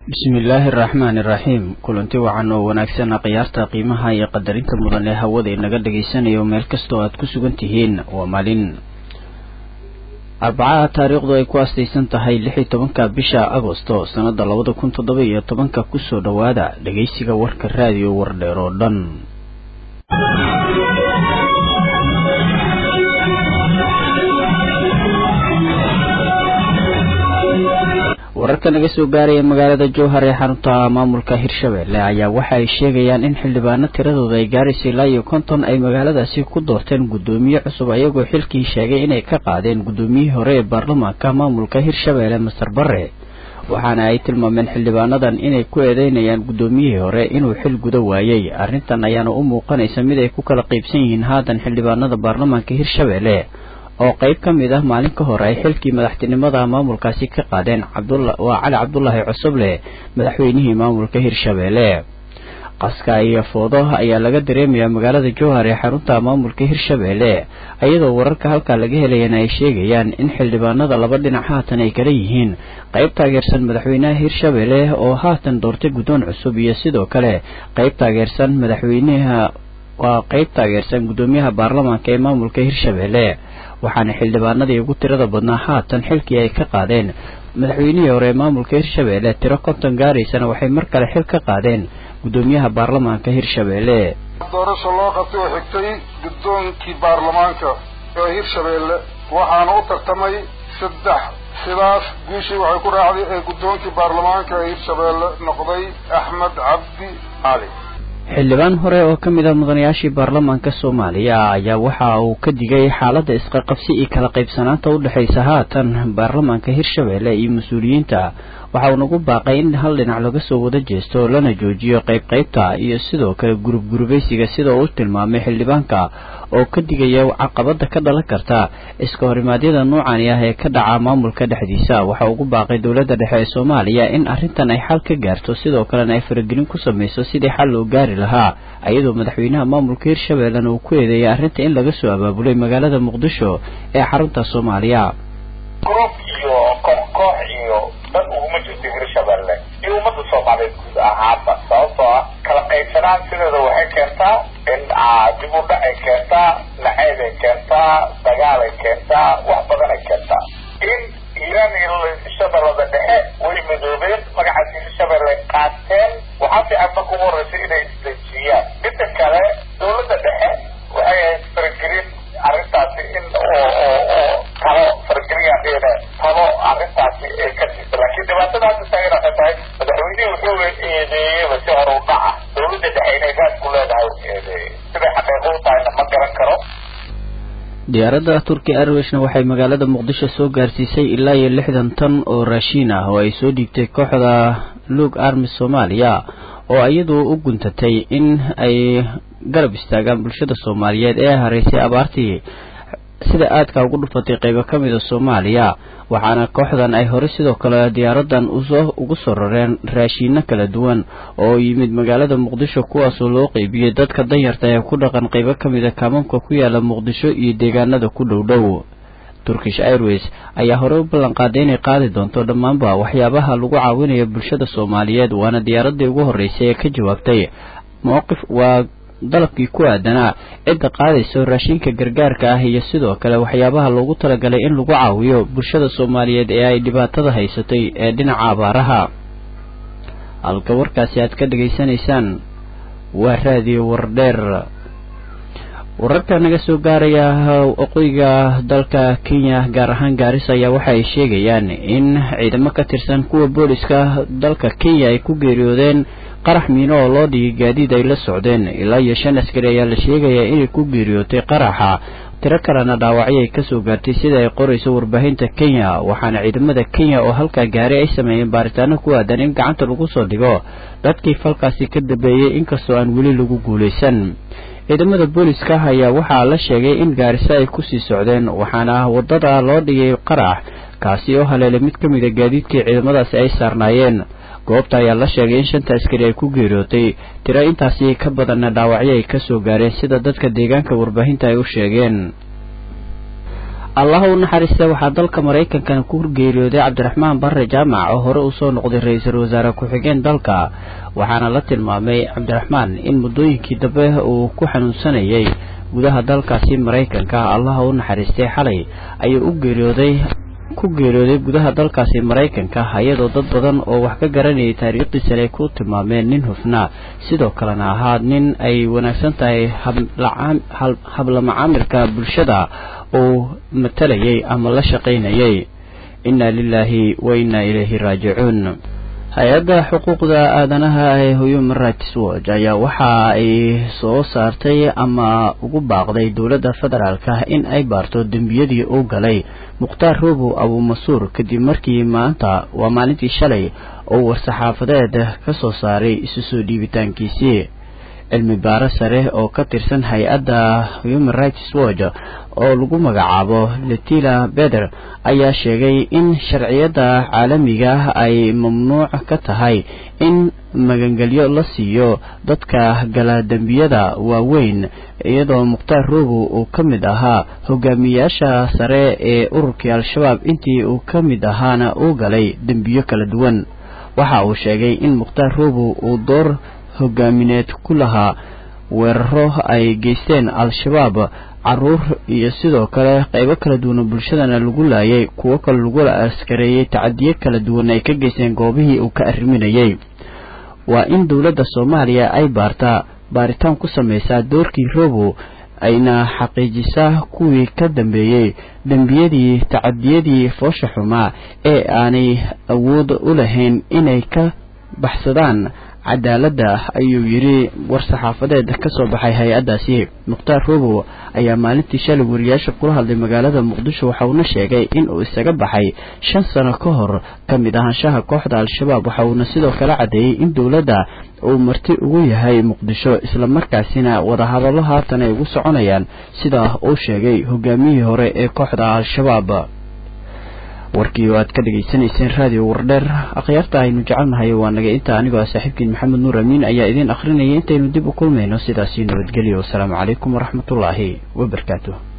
bismillaahi araxmaani iraxiim kulanti wacan oo wanaagsan khiyaarta qiimaha iyo qadarinta mudan ee hawada inaga dhagaysanayo meel kastoo aad ku sugan tihiin waa maalin arbacaha taariikhdu ay ku astaysan tahay lix iyo tobanka bisha agosto sannada labada kun toddoba iyo tobanka kusoo dhowaada dhagaysiga warka raadiyo wardheer oo dhan wararka naga soo gaaraya magaalada jowhar ee xarunta maamulka hirshabelle ayaa waxa ay sheegayaan in xildhibaano tiradooda ay gaaraysa ilaa iyo konton ay magaaladaasi ku doorteen guddoomiye cusub ayagoo xilkii sheegay inay ka qaadeen guddoomiyihii hore ee baarlamaanka maamulka hirshabelle master bare waxaana ay tilmaameen xildhibaanadan inay ku eedeynayaan guddoomiyihii hore inuu xil guda waayey arrintan ayaana u muuqanaysa mid ay ku kala qaybsan yihiin haatan xildhibaanada baarlamaanka hirshabelle oo qayb ka mid ah maalin ka hor ay xilkii madaxtinimada maamulkaasi ka qaadeen waa cali cabdulaahi cusuble madaxweynihii maamulka hirshabelle qaska iyo foodo ayaa laga dareemayaa magaalada jowhar ee xarunta maamulka hirshabelle iyadoo wararka halkaa laga helayana ay sheegayaan in xildhibaanada laba dhinac haatan ay kala yihiin qayb taageersan madaxweynaha hirshabelle oo haatan doortay guddoon cusub iyo sidoo kale qayb taageersan madaxweynaha waa qayb taageersan guddoomiyaha baarlamaanka ee maamulka hirshabelle waxaana xildhibaanadii ugu tirada badnaa haatan xilkii ay ka qaadeen madaxweynihii hore ee maamulka hirshabelle tiro konton gaaraysana waxay mar kale xil ka qaadeen guddoomiyaha baarlamaanka hirshabelle doorasho loo qabtay oo xigtay guddoonkii baarlamaanka ee hirshabelle waxaana u tartamay saddex sidaas guushii waxay ku raacday ee guddoonkii baarlamaanka ee hirshabelle noqday axmed cabdi cali xildhibaan hore oo ka mid ah mudanayaashii baarlamaanka soomaaliya ayaa waxa uu ka digay xaaladda isqaqabsi iyo kala qaybsanaanta u dhexaysa haatan baarlamaanka hirshabelle iyo mas-uuliyiinta waxa uu nagu baaqay in hal dhinac laga soo wada jeesto lana joojiyo qaybqaybta iyo sidoo kale gurub gurubaysiga sida uu tilmaamay xildhibaanka oo ka digaya caqabada ka dhalan karta iska horimaadyada noocani ah ee ka dhaca maamulka dhexdiisa waxa ugu baaqay dowladda dhexe ee soomaaliya in arrintan ay xal ka gaarto sidoo kalena ay faragelin ku samayso sidii xal loo gaari lahaa iyadoo madaxweynaha maamulka hirshabellena uu ku eedeeyay arrinta in laga soo abaabulay magaalada muqdisho ee xarunta soomaaliya gruub iyo koox koox iyo dad uguma jirto hirshabelle iyo ummadda soomaaliyeed guud ahaanba sababtoo ah kala qaybsanaan sideeda waxay keentaa in dib u dhac ay keentaa naceeb ay keentaa dagaal ay keentaa wax badan ay keentaa in iiraan iyo shabeellada dhexe way midoobeen magacaas hirshabelle qaateen waxaa fiican marka ugu horreysa inay isdejiyaan midda kale dawladda dhexe waxay ahayd faragelin arrintaasi in oo oo oo talo farageliyaan talo arrintaasi ay ka jirta laakiin dhibaatada hadda taagan waxay tahay madaxweynihii wuxuu eedeeyeyba si hore u dhaca dawladda dhexe inay raad ku leedahay eedeeyey siday xaqiiqo u tahayna ma garan karo diyaaradda turkiya airwayshna waxay magaalada muqdisho soo gaarsiisay ilaa iyo lixdan tan oo raashiin ah oo ay soo dhiibtay kooxda luog army soomaaliya oo iyadu u guntatay in ay garab istaagaan bulshada soomaaliyeed ee haraysay abaartii sida aadka ugu dhufatay qaybo ka mida soomaaliya waxaana kooxdan ay hore sidoo kale diyaaradan usoo ugu soo rareen raashiino kala duwan oo yimid magaalada muqdisho kuwaasoo loo qeybiyey dadka danyarta ee ku dhaqan qaybo ka mida kaamamka ku yaala muqdisho iyo deegaanada ku dhow dhow turkish airways ayaa hore u ballanqaaday inay qaadi doonto dhammaanba waxyaabaha lagu caawinayo bulshada soomaaliyeed waana diyaaradii ugu horreysay ee ka jawaabtay mowqif waa dalabkii ku aadanaa cidda qaadayso raashinka gargaarka ah iyo sidoo kale waxyaabaha loogu talagalay in lagu caawiyo bulshada soomaaliyeed ee ay dhibaatada haysatay ee dhinaca abaaraha halka warkaasi aad ka dhegaysanaysaan waa raadiyo wardheer wararka naga soo gaaraya waqooyiga dalka kenya gaar ahaan gaarisa ayaa waxa ay sheegayaan in ciidamo ka tirsan kuwa booliska dalka kenya ay ku geeriyoodeen qarax miino oo loo dhigay gaadiid ay la socdeen ilaa iyo shan askari ayaa la sheegayaa inay ku geeriyootay qaraxa tiro kalena dhaawacyo ay kasoo gaartay sida ay qorayso warbaahinta kenya waxaana ciidamada kenya oo halkaa gaaray ay sameeyeen baaritaano ku aadan in gacanta lagu soo dhigo dadkii falkaasi ka dambeeyey inkastoo aan weli lagu guulaysan ciidamada booliska ayaa waxaa la sheegay in gaariso ay kusii socdeen waxaana wadada loo dhigay qarax kaasi oo haleelay mid ka mid a gaadiidkii ciidamadaasi ay saarnaayeen goobta ayaa la sheegay in shanta askari ay ku geeriyootay tiro intaasi ka badanna dhaawacyo ay kasoo gaareen sida dadka deegaanka warbaahinta ay u sheegeen allaha u naxariista waxaa dalka maraykankana ku geeriyooday cabdiraxmaan barre jaamac oo hore usoo noqday ra-iisul wasaare ku-xigeen dalka waxaana la tilmaamay cabdiraxmaan in muddooyinkii dambe uu ku xanuunsanayay gudaha dalkaasi maraykanka allaha u naxariistay xalay ayuu u geeriyooday ku geeriyooday gudaha dalkaasi maraykanka iyadoo dad badan oo wax ka garanayay taariikhdiisana ay ku tilmaameen nin hufnaa sidoo kalena ahaa nin ay wanaagsan tahay habla macaamilka bulshada uu matalayay ama la shaqaynayay inna lilaahi wa inna ilayhi raajicuun hay-adda xuquuqda aadanaha ee human rights watch ayaa waxa ay soo saartay ama ugu baaqday dowladda federaalka in ay baarto dembiyadii uu galay mukhtaar robow abumasuur kadib markii maanta waa maalintii shalay oo war-saxaafadeed ka soo saaray isu soo dhiibitaankiisii cilmi baaro sare oo ka tirsan hay-adda human rights watch oo lagu magacaabo letila beder ayaa sheegay in sharciyadda caalamiga ay mamnuuc ka tahay in magangelyo la siiyo dadka gala dembiyada waaweyn iyadoo mukhtaar robow uu ka mid ahaa hogaamiyaasha sare ee ururkii al-shabaab intii uu ka mid ahaana uu galay dembiyo kala duwan waxa uu sheegay in mukhtaar robow uu door hogaamineed ku lahaa weeraro ay geysteen al-shabaab caruur iyo sidoo kale qaybo kala duwan bulshadana lagu laayay kuwo kale lagu askareeyey tacadiyo kala duwan ay ka geysteen goobihii uu ka arriminayay waa in dowladda soomaaliya ay baartaa baaritaan ku samaysaa doorkii robow ayna xaqiijisaa kuwii ka dambeeyey dembiyadii tacadiyadii foosha xumaa ee aanay awood u lahayn inay ka baxsadaan cadaaladda ayuu yidhi war-saxaafadeed ka soo baxay hay-addaasi mukhtaar robow ayaa maalintii shalay wariyaasha kula hadlay magaalada muqdisho waxa uuna sheegay in uu isaga baxay shan sano ka hor ka mid ahaanshaha kooxda al-shabaab waxa uuna sidoo kale caddeeyey in dowladda uu marti ugu yahay muqdisho islamarkaasina wadahadallo haatan ay ugu soconayaan sidaa uu sheegay hogaamiyihii hore ee kooxda al-shabaab warkii oo aad ka dhegaysanayseen raadiyo wardheer akhyaarta aynu jecelnahay waa naga inta anigoo ah saaxiibkiin maxamed nuur amiin ayaa idiin akhrinayay intaynu dib u kulmayno sidaasii nabadgelyo wasalaamu calaykum waraxmatullaahi wabarakaatuh